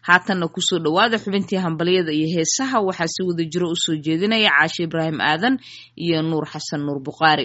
haatanna kusoo dhowaada xubintii hambalyada iyo heesaha waxaa si wada jiro usoo jeedinaya caashe ibraahim aadan iyo nuur xasan nuur bukhaari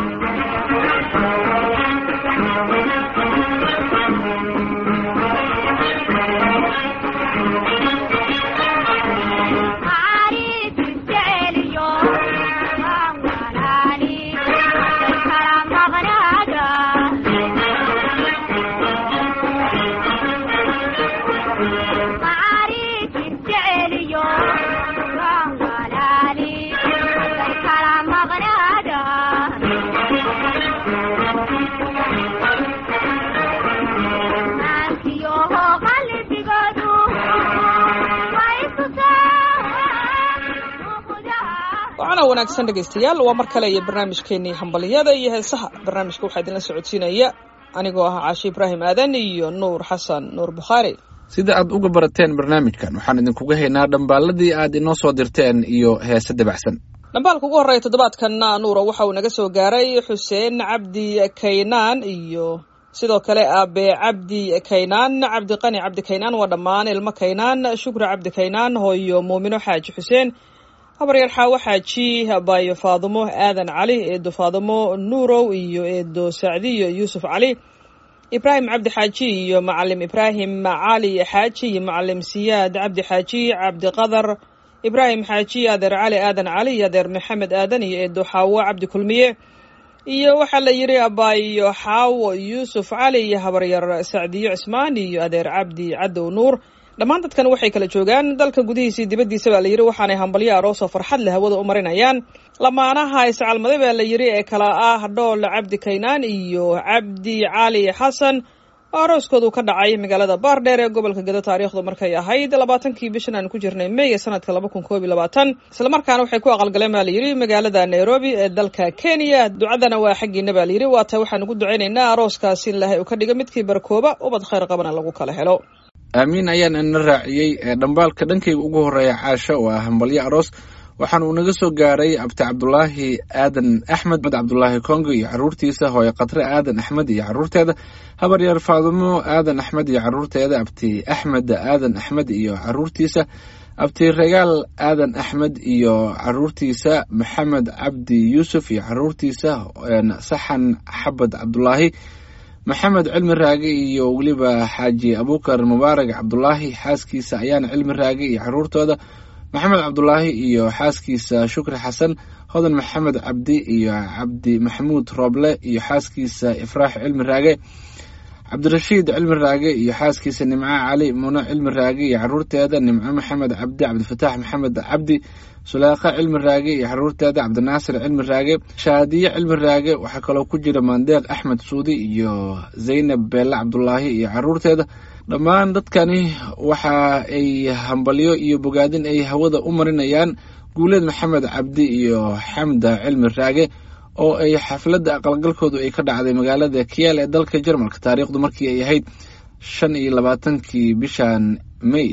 waana wanaagsan dhegaystayaal waa mar kale iyo barnaamijkeenii hambalyada iyo heesaha barnaamijka waxaa idinla socodsiinaya anigoo ah caashi ibraahim aadan iyo nuur xasan nuur bukhaari sida aad uga barateen barnaamijkan waxaan idinkuga haynaa dhambaaladii aad inoo soo dirteen iyo heese dabacsan dhambaalka ugu horreeya toddobaadkanna nuura waxa uu naga soo gaaray xuseen cabdi kaynaan iyo sidoo kale aabe cabdi kaynaan cabdiqani cabdi kaynaan waa dhammaan ilmo kaynaan shukri cabdi kaynaan hooyo muumino xaaji xuseen habaryar xaawo xaaji abayo faadumo aadan cali eedo faadumo nuurow iyo eedo sacdiyo yuusuf cali ibraahim cabdi xaaji iyo macalim ibraahim cali xaaji iyo macalim siyaad cabdi xaaji cabdiqadar ibraahim xaaji adeer cali aadan cali iyo adeer maxamed aadan iyo eedo xaawo cabdi kulmiye iyo waxaa la yidhi abaayo xaawo yuusuf cali iyo habaryar sacdiyo cismaan iyo adeer cabdi cadow nuur dhammaan dadkan waxay kala joogaan dalka gudihiisii dibaddiisa baa la yidhi waxaanay hambalyo aroosoo farxad leh hawada u marinayaan lamaanaha iscalmaday baa la yidhi ee kala ah dhool cabdi kaynaan iyo cabdi cali xasan oo arooskoodu ka dhacay magaalada baardheer ee gobolka gado taariikhdu markay ahayd labaatankii bishan aan ku jirnay may ee sanadka laba kun koob iyo labaatan islamarkaana waxay ku aqalgaleen baa la yidhi magaalada nairobi ee dalka kenya ducadana waa xaggiina baa la yidhi waata waxaan ugu ducaynaynaa arooskaasi in ilahay uu ka dhigo midkii barkooba ubad khayr qabana lagu kala helo aamiin ayaan ina raaciyey ee dhambaalka dhankayga ugu horreeya caasho waa hambalyo aroos waxaana uu naga soo gaaray abti cabdulaahi aadan axmed med cabdulaahi kongo iyo caruurtiisa hooye khatre aadan axmed iyo caruurteeda habaryaer faadumo aadan axmed iyo caruurteeda abti axmed aadan axmed iyo caruurtiisa abti regaal aadan axmed iyo caruurtiisa maxamed cabdi yuusuf iyo caruurtiisa saxan xabad cabdulaahi maxamed cilmi raage iyo weliba xaaji abukar mubaarak cabdulaahi xaaskiisa ayaana cilmi raage iyo caruurtooda maxamed cabdulaahi iyo xaaskiisa shukri xasan hodan maxamed cabdi iyo cabdi maxamuud rooble iyo xaaskiisa ifraax cilmi raage cabdirashiid cilmi raage iyo xaaskiisa nimco cali muno cilmi raage iyo caruurteeda nimco maxamed cabdi cabdifataax maxamed cabdi sulaakha cilmi raage iyo caruurteeda cabdinaasir cilmi raage shaadiye cilmi raage waxaa kaloo ku jira maandeeq axmed suudi iyo zaynab beelle cabdulaahi iyo caruurteeda dhammaan dadkani waxa ay hambalyo iyo bogaadin ay hawada u marinayaan guuleed maxamed cabdi iyo xamda cilmi raage oo ay xafladda aqalgalkoodu ay ka dhacday magaalada kiyaal ee dalka jarmalka taariikhdu markii ay ahayd shan iyo labaatankii bishan may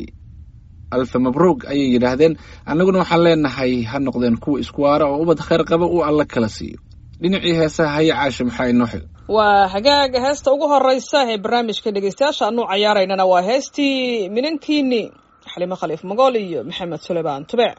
alfe mabruug ayay yidhaahdeen annaguna waxaan leenahay ha noqdeen kuwa isku waara oo ubad khayr qaba uu alla kala siiyo dhinacii heesaha haya caasha maxaa inoo xil waa hagaaga heesta ugu horeysa ee barnaamijka dhegeystayaasha anuu cayaaraynana waa heestii minankiini xalimo khaliif magool iyo maxamed suleymaan tubec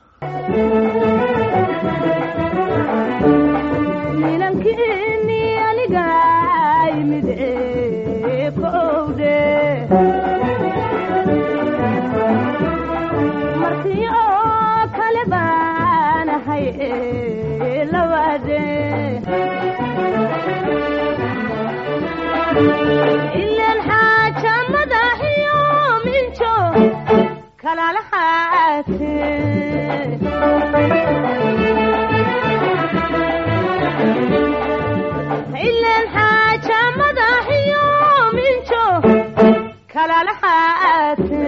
ilan xaaja madaxiyo minjo kalalaxaate ilan xaaja madaxiyo minjo kalalaxaate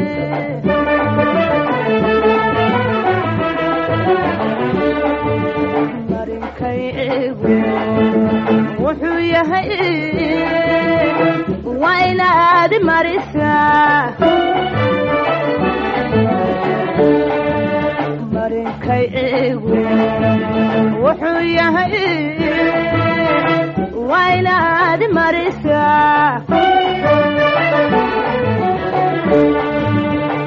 marinkay egu wuxuu yahay waa inaad marisaa marinkay egu wuxuu yahay waa inaad marisaa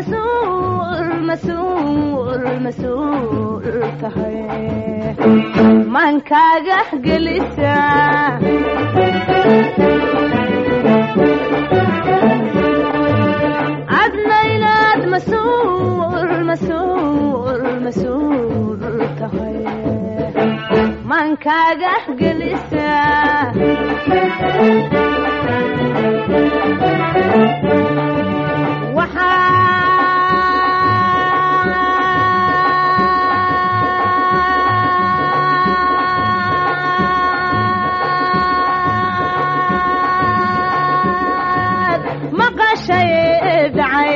mas-uul mas-uul mas-uul tahay maankaaga gelisa adna inaad mas-uul mas-uul mas-uul tahay maankaaga gelisa waxaad maqashay dhacay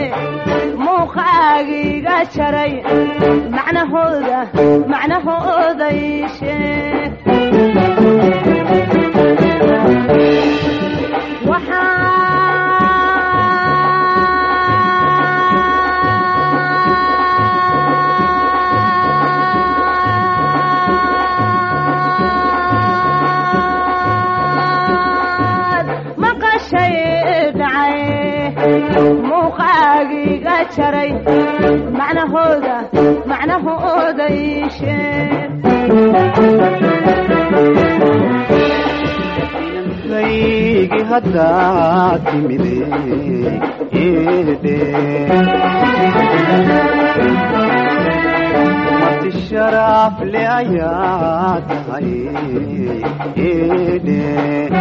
muuqaagiga jaray macnahooda macnahooda ii sheeg waxaad maqashay dhacay muuqaagiga jaray macnahooda macnahooda ii sheeg inankaygi haddaad timide eedhe marti sharaaf le ayaa tahay eedhe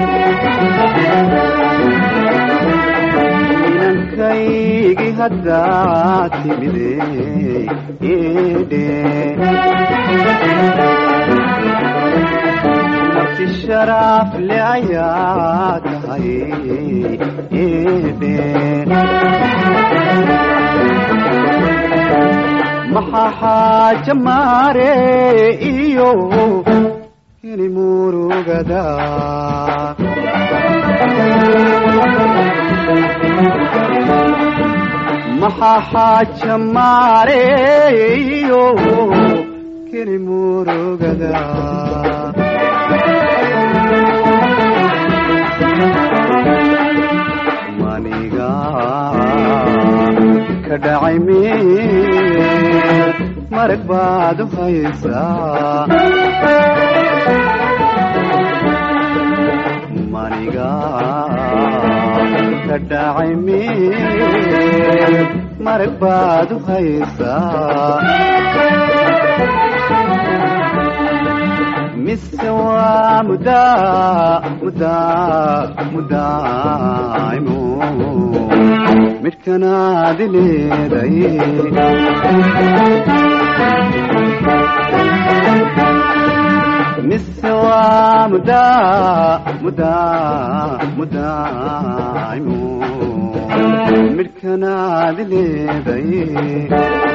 inankaygi haddaad timide eedhe marti sharaaf le ayaa tahay eedhe maxaa xaaja maare iyo heli murugada maxaa xaaja maare iyo keli murugada maniga ka dhacay meel marag baad u haysaa maniga ka dhacay meel marag baad u haysaa mise waa mudaa mudaa mudaaimo midhkanaadi leeday mise waa mudaa mudaa mudaaimo midhkanaadi leeday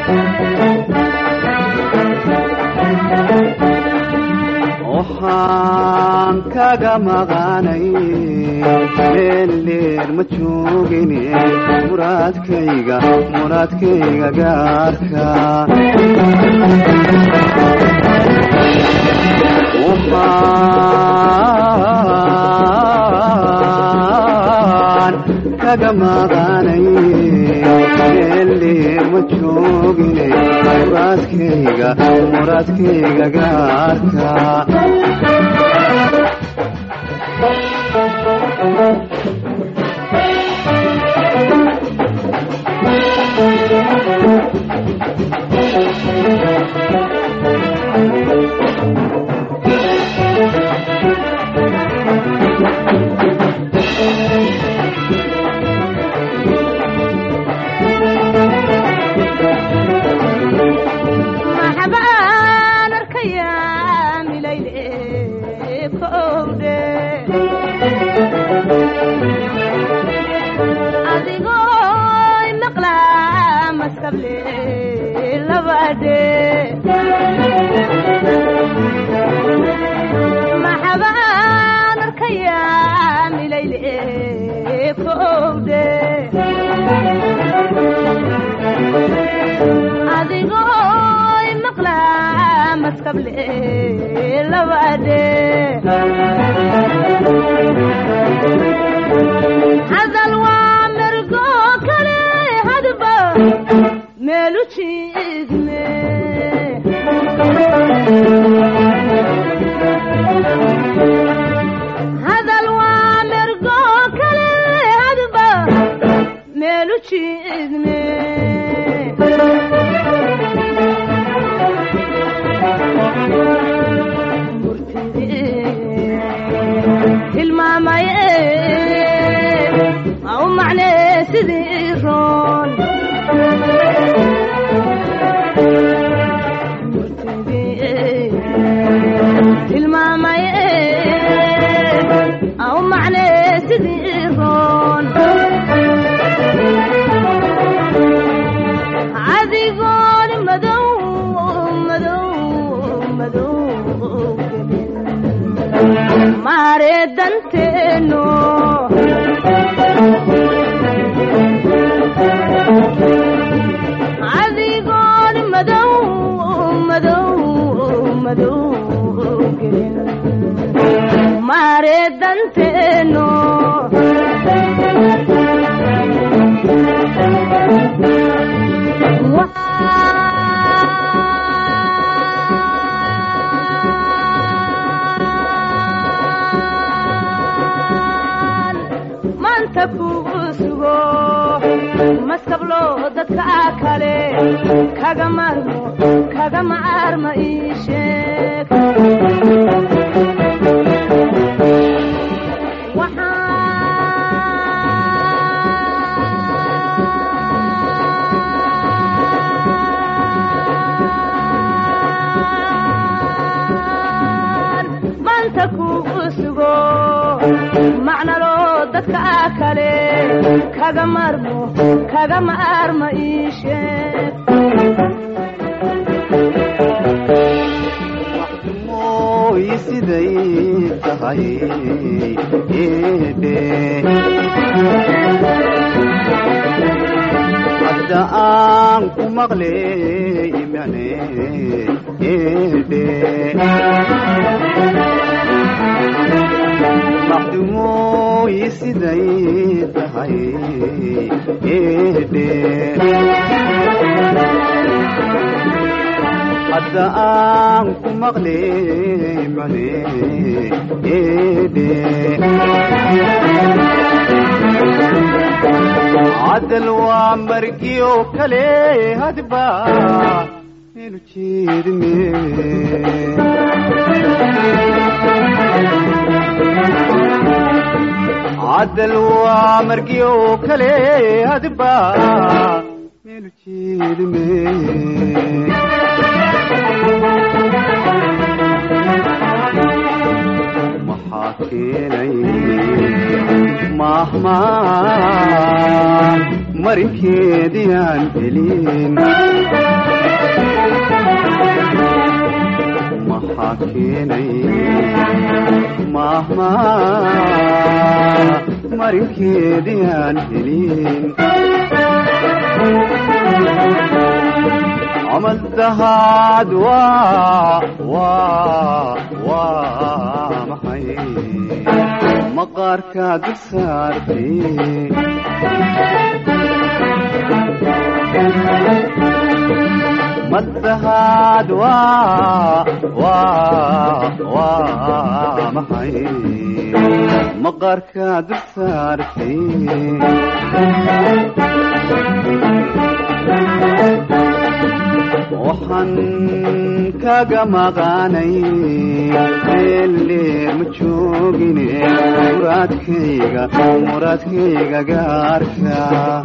waxaan kaga maqanay meel leer ma joogine muraadkayga muraadkayga gaarka waxaan kaga maqanay meel leer ma joogine muraadkayga muraadkayga gaarka maxbaan arkayaa milayle kowdhe adigoo maqlaa maskable labadhe maxbaan arkayaa milayle kowdhe adigoo maqlaa maskable labadhe hadal waa mergo kale hadba jiidme hadal waa mergo kale hadba meelu jiidme tilmaamay au macnee sidii roon tilmaamay au macnee sidii roon adigoon madow madow madow gelin maare danteeno adigoon madow madow madow gelin maare danteeno maanta kugu sugo maskablo dadka kale kaga marmo kaga maarma ii sheeg waxaan maanta kugu sugo macnalo dadka kale kaga marmo kaga maarma ii sheeg mooy siday tahay eedhe hadda aan ku maqley imane eedhe maxdumooy siday tahay eedhe hadda aan ku maqley mane eedhe cadal waa margiyo kale hadba inu jeedme cadal waa margiyo kale hadba inu jeedme maxaa keenay mahmaan marinkeediyaan helin maxaa keenay mahmaan marinkeediyaan helin camal dahaad waa waa waa maxay maqaarka dul saartay madahaad waa waa waa maxay maqaarka dul saartay waxaan kaga maqaanay meeldheer ma joogine muraadkayga muraadkayga gaarka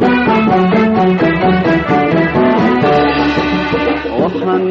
waxaan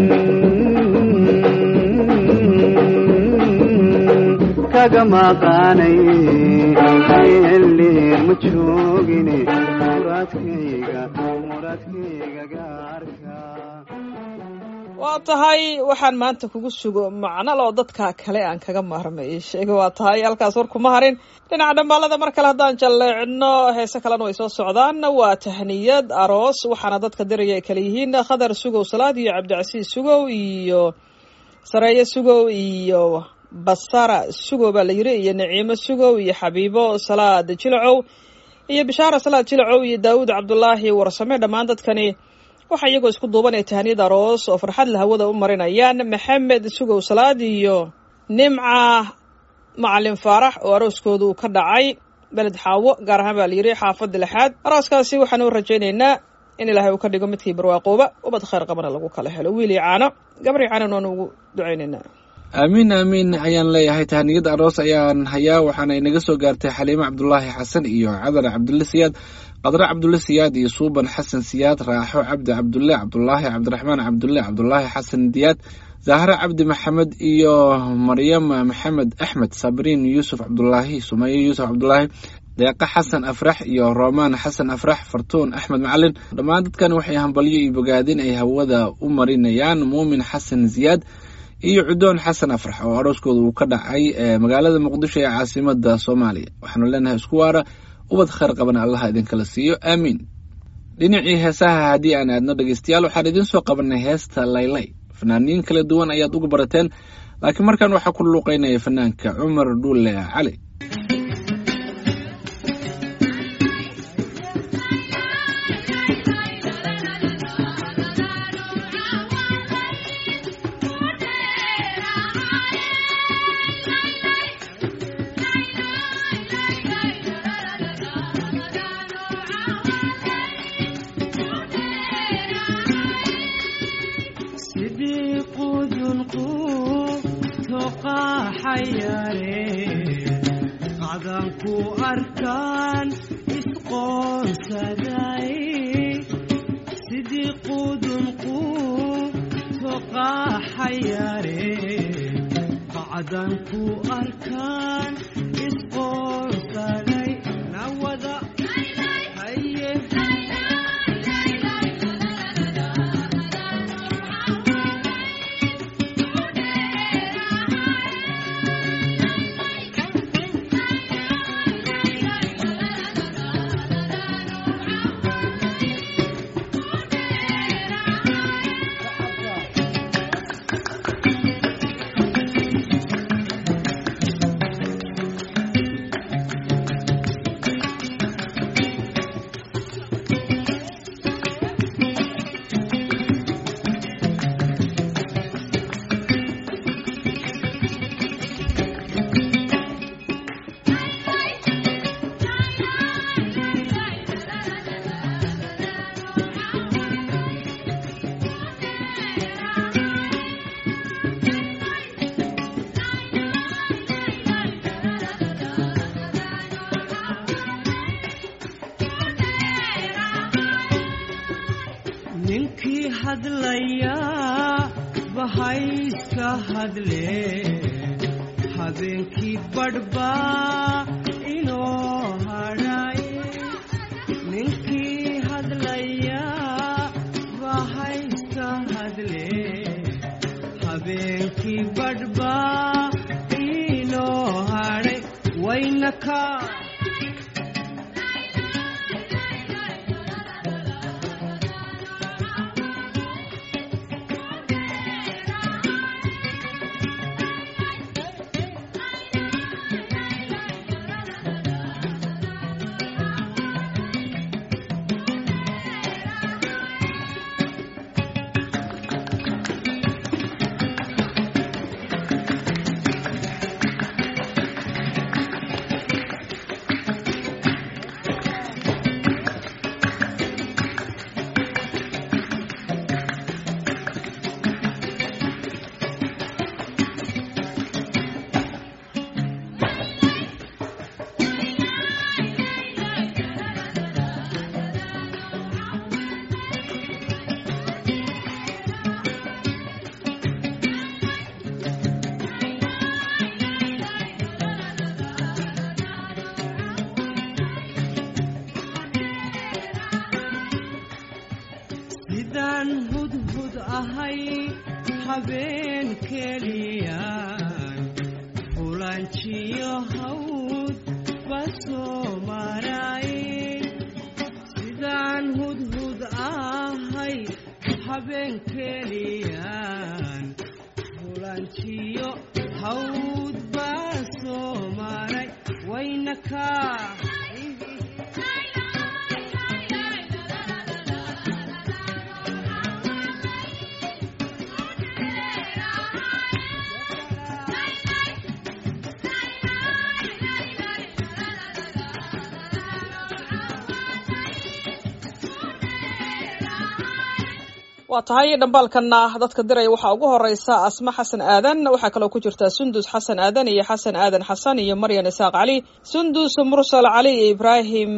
kaga maqaanay meeldheer ma joogine muraadkayga muraadkayga gaarka waa tahay waxaan maanta kugu sugo macnaloo dadka kale aan kaga maarmay ii sheega waa tahay halkaas war kuma harin dhinaca dhambaalada mar kale haddaan jalleecno heese kalena way soo socdaan waa tahniyad aroos waxaana dadka diraya ay kale yihiin khadar sugow salaad iyo cabdicasiis sugow iyo sareeye sugow iyo basara sugow baa la yiri iyo naciimo sugow iyo xabiibo salaad jilacow iyo bishaara salaad jilacow iyo daawud cabdulaahi warsame dhammaan dadkani waxaa iyagoo isku duubanaya tahaniyad aroos oo farxad la hawada u marinayaan maxamed sugow salaad iyo nimca macalin faarax oo arooskooda uu ka dhacay beled xaawo gaar ahaan baa la yidhi xaafadda lixaad arooskaasi waxaan u rajaynaynaa in ilaahay uu ka dhigo midkii barwaaqooba ubad khayr qabana lagu kala helo wiil iyo caano gabar iyo caanona waanu ugu ducaynaynaa aamiin aamiin ayaan leeyahay tahaniyad aroos ayaan hayaa waxaana inaga soo gaartay xaliimo cabdulaahi xasan iyo cadar cabdulle siyaad qadre cabdulle siyaad iyo suuban xasan siyaad raaxo cabdi cabdulle cabdulaahi cabdiraxmaan cabdulle cabdulaahi xasan diyaad zahre cabdi maxamed iyo maryam maxamed axmed sabriin yuusuf cabdulaahi sumaye yuusuf cabdulaahi deeqa xasan afrax iyo romaan xasan afrax fartuun axmed macalin dhammaan dadkan waxay hambalyo iyo bogaadin ay hawada u marinayaan muumin xasan ziyaad iyo cudoon xasan afrax oo arooskooda uu ka dhacay magaalada muqdisho ee caasimada soomaaliya waxaanu leenahay isku waara ubad khayr qabana allaha idinkala siiyo aamiin dhinacii heesaha haddii aan aadno dhegeystayaal waxaan idiin soo qabanay heesta laylay fanaaniin kala duwan ayaad uga barateen laakiin markan waxaa ku luuqeynaya fanaanka cumar dhuule cali sidii qudunqu toqaxayare qadanku arkaan isqoonsaday sidii qudunqu toqaxayare qacdanku arkaan isqoonsaday nawada haye ninkii hadlaya bahayska hadle habeenkii badhbaa inoo hadhay ninkii hadlaya bahayska hadle habeenkii badhbaa inoo hadhay waynaka sidaan hudhud ahay habeen keliyaan fulanjiyo hawd basoo maray sidaan hudhud ahay habeen keliyaan fulanjiyo hawd basoo maray waynakaa waa tahay dhambaalkana dadka diraya waxaa ugu horeysa asma xasan aadan waxaa kaloo ku jirta sundus xasan aadan iyo xasan aadan xasan iyo maryan isaaq cali sundus mursal cali iyo ibraahim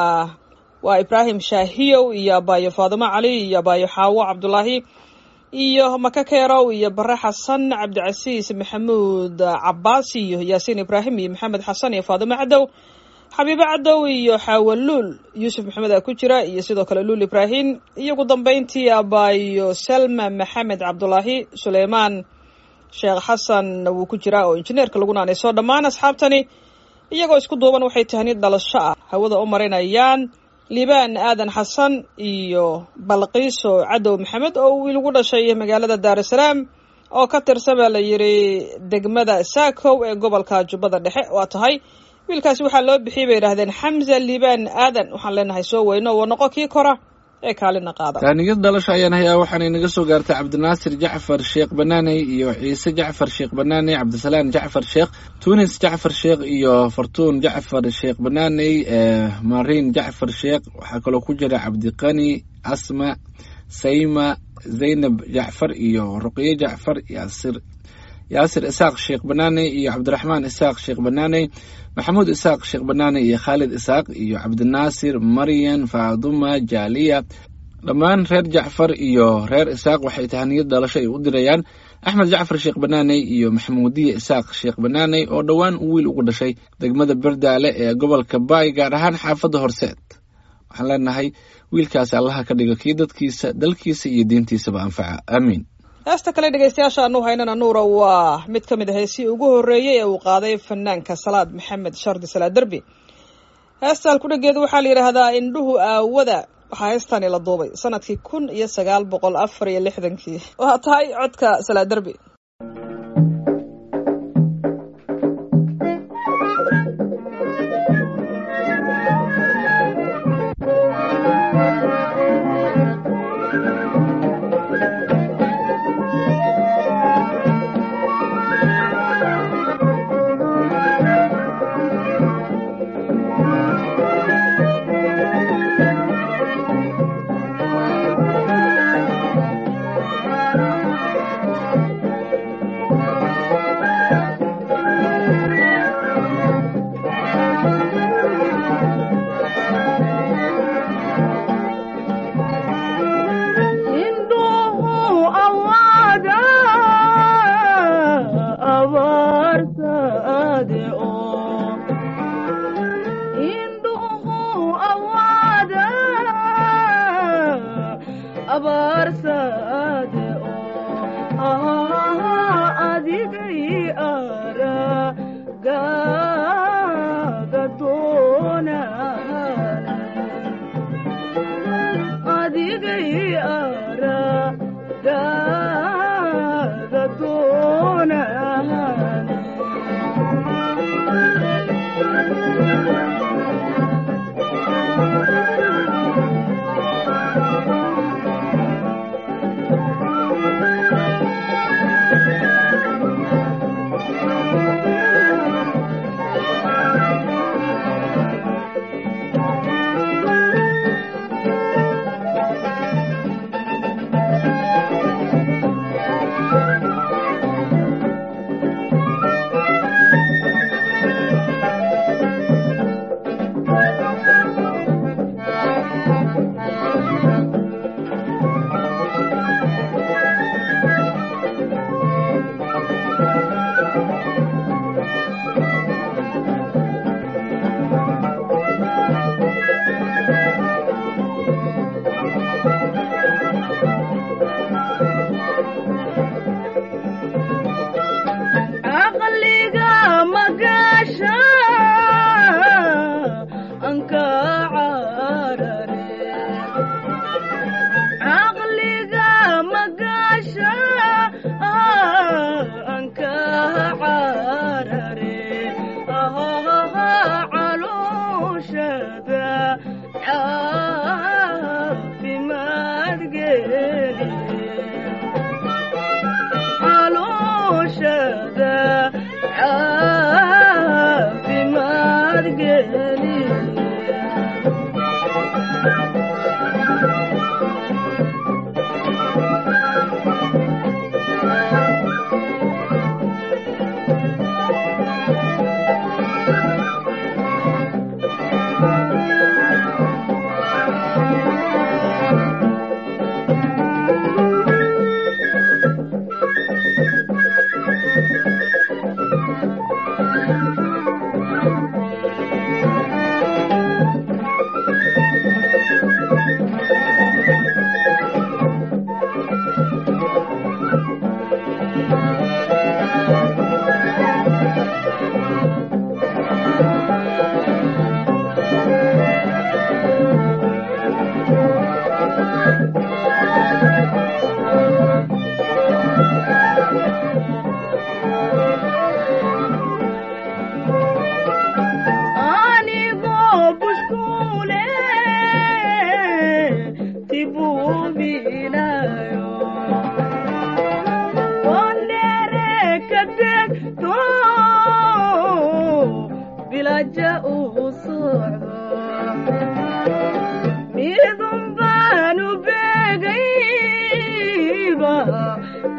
waa ibraahim shaahiyow iyo abaayo faadimo cali iyo abaayo xaawo cabdulaahi iyo maka keerow iyo bare xasan cabdicasiis maxamuud cabaas iyo yaasiin ibraahim iyo maxamed xasan iyo faadimo cadow xabiibo cadow iyo xaawaluul yuusuf maxamed aa ku jira iyo sidoo kale luul ibraahim iyo ugu dambeyntii abaayo salma maxamed cabdulaahi suleymaan sheekh xasan wuu ku jiraa oo injineerka lagu naanayso dhammaan asxaabtani iyagoo isku duuban waxay tahnid dhalasho ah hawada u marinayaan liibaan aadan xasan iyo balqiiso cadow maxamed oo wiil ugu dhashay magaalada daarusalaam oo ka tirsan baa la yidhi degmada saakow ee gobolka jubbada dhexe waa tahay wiilkaasi waxaa loo bixiyay bay yidhahdeen xamza liibaan aadan waxaan leenahay soo weyno waa noqo kii kora ee kaalina qaada taaniyad dhalasho ayaan hayaa waxaana inaga soo gaartay cabdinaasir jacfar sheekh banaaney iyo ciise jacfar sheekh banaaney cabdisalaan jacfar sheekh tunis jacfar sheekh iyo fartuun jacfar sheekh banaaney mariin jacfar sheekh waxaa kaloo ku jira cabdiqani asma sayma zaynab jacfar iyo ruqye jacfar yaasir yaasir isaaq sheekh banaaney iyo cabdiraxmaan isaaq sheekh banaaney maxamuud isaaq sheekh banaaney iyo khaalid isaaq iyo cabdinaasir maryan faaduma jaaliya dhammaan reer jacfar iyo reer isaaq waxay tahaniyad dhalasho ay u dirayaan axmed jacfar sheekh banaaney iyo maxamuudiya isaaq sheekh banaaney oo dhowaan u wiil ugu dhashay degmada berdaale ee gobolka baay gaar ahaan xaafadda horseed waxaan leenahay wiilkaasi allaha ka dhigo kii dadkiisa dalkiisa iyo diintiisaba anfaca aamiin heesta kale dhegeystayaasha anu haynana nuura waa mid ka mid a heesii ugu horreeyey ee uu qaaday fanaanka salaad maxamed shardi salaad derbi heesta halkudhageedu waxaa la yidhaahdaa indhuhu aawada waxaa heestani la duubay sanadkii kun iyo sagaal boqol afar iyo lixdankii waa tahay codka salaad derbi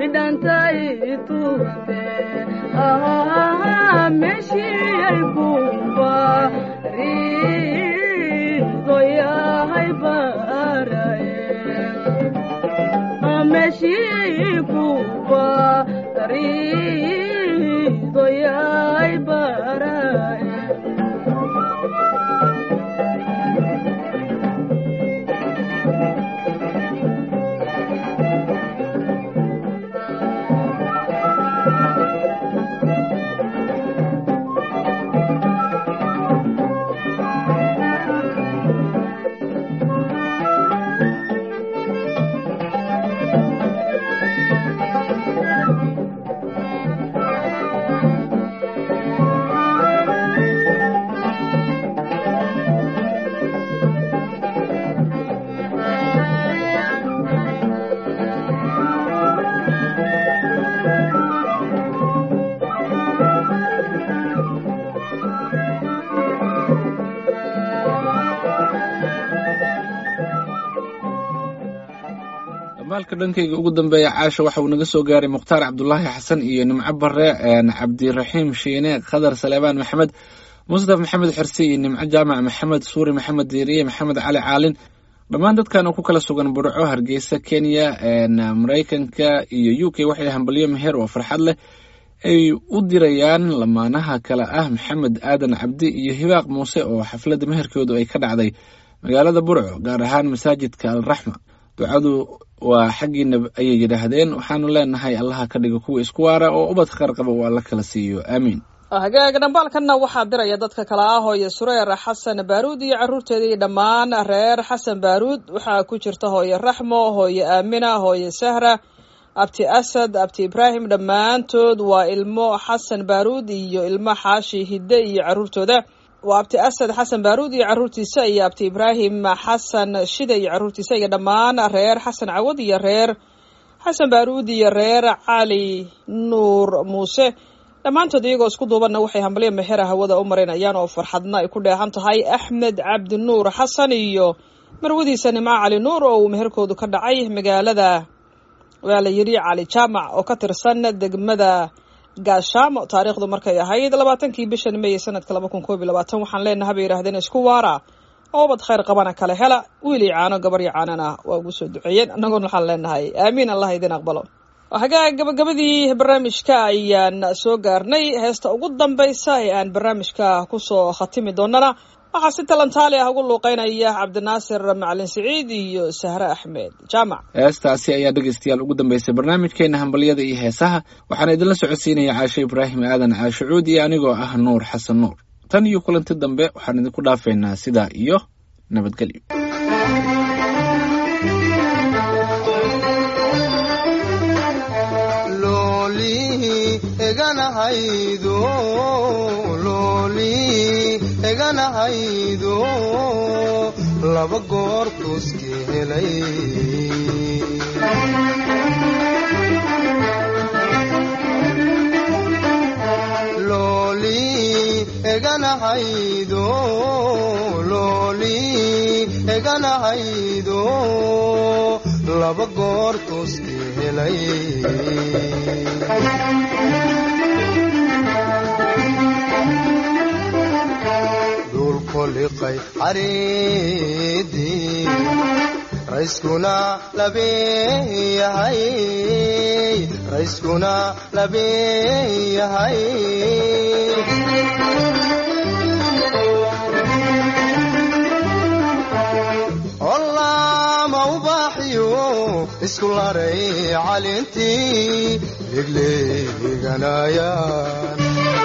bidhantay tuurte meshiyay buuba riidoyahay baraye meshiyay buuba riidoyahay baraye maalka dhankayga ugu dambeeya caasha waxa uu naga soo gaaray mukhtaar cabdulaahi xasan iyo nimco bare cabdiraxiim shiine khadar saleebaan maxamed mustaf maxamed xirsi iyo nimco jaamac maxamed suuri maxamed diiriye maxamed cali caalin dhammaan dadkan oo ku kala sugan burco hargeysa kenya maraykanka iyo u k waxay hambalyo meher oo farxad leh ay u dirayaan lamaanaha kale ah maxamed aadan cabdi iyo hibaaq muuse oo xafladda meherkoodu ay ka dhacday magaalada burco gaar ahaan masaajidka alraxma ducadu waa xaggiina ayay yidhaahdeen waxaanu leenahay allaha ka dhigo kuwa isku waara oo ubad khar qaba uu alla kala siiyo aamiin hagaag dhambaalkanna waxaa diraya dadka kale ah hooye sureer xasan baaruud iyo caruurteeda iyo dhammaan reer xasan baaruud waxaa ku jirta hooye raxmo hooye aamina hooye sahra abti asad abti ibraahim dhammaantood waa ilmo xasan baaruud iyo ilmo xaashi hidde iyo caruurtooda waa abti asad xasan baaruud iyo caruurtiisa iyo abti ibraahim xasan shide iyo caruurtiisa iyo dhammaan reer xasan cawad iyo reer xasan baaruud iyo reer cali nuur muuse dhammaantood iyagoo isku duubanna waxay hambalyo mehera hawada u marinayaan oo farxadna ay ku dheehan tahay axmed cabdi nuur xasan iyo marwadiisa nimco cali nuur oo uu meherkoodu ka dhacay magaalada waa la yidhi cali jaamac oo ka tirsan degmada gaashaamo taariikhdu markay ahayd labaatankii bishan meey sanadka laba kun koob iyo labaatan waxaan leenaha bay yidhahdeen isku waara oo ubad khayr qabana kale hela wiilii caano gabaryo caanana waa ugu soo duceeyeen annaguna waxaan leenahay aamiin allah idin aqbalo hagaa gabagabadii barnaamijka ayaan soo gaarnay heesta ugu dambaysa ee aan barnaamijka kusoo khatimi doonana waxaa si talantaali ah ugu luuqeynaya cabdinaasir macalin siciid iyo sahre axmed jaamac heestaasi ayaa dhegaystayaal ugu dambeysay barnaamijkeena hambalyada iyo heesaha waxaana idinla socodsiinaya caashe ibraahim aadan caashucuud iyo anigoo ah nuur xasan nuur tan iyo kulanti dambe waxaan idinku dhaafaynaa sidaa iyo nabadgelyo eganahaydo looli eganahaydo laba goor tuski helay looli eganahaydo looli eganahaydo laba goor tuski helay dulkoliqay cariidii rayskuna labeeyahay rayskuna labeeyahay ollaama ubaaxiyo isku laray calintii legleeganayaan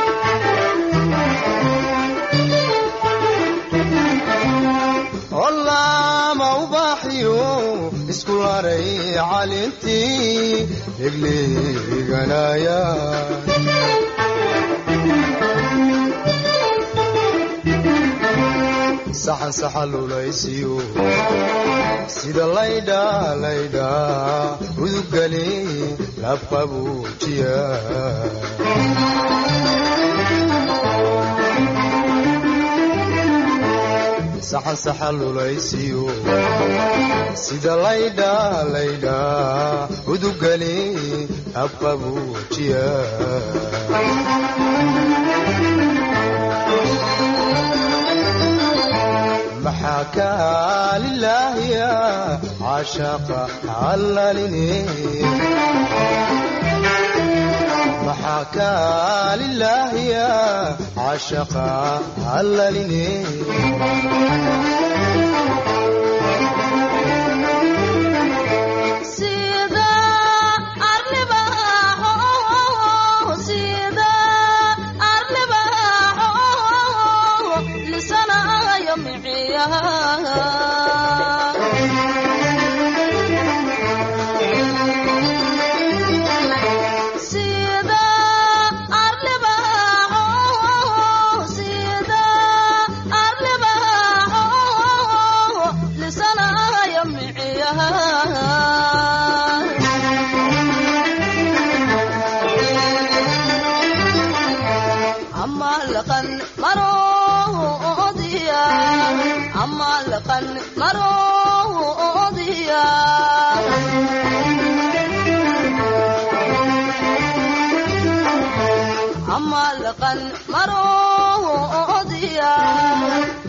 ollaama ubaaxiyo isku laray calintii legleeganayaan saxan saxalulaysiyo sida laydha laydha uduggali labqabuujiya saxan saxalulaysiyo sida laydha laydha uduggali abqabuujiya maxaa kaalilaahiya cashaqa allaline maxaa kaalilaahiya cashaqa allaline sida arlibaxo sida arlibaxo lisanayo miciyaha sida arlibaxo sida arlibaxo lisanayo miciyaha ama laqan maroodiya ama laqan maroodiya ama laqan maroodiya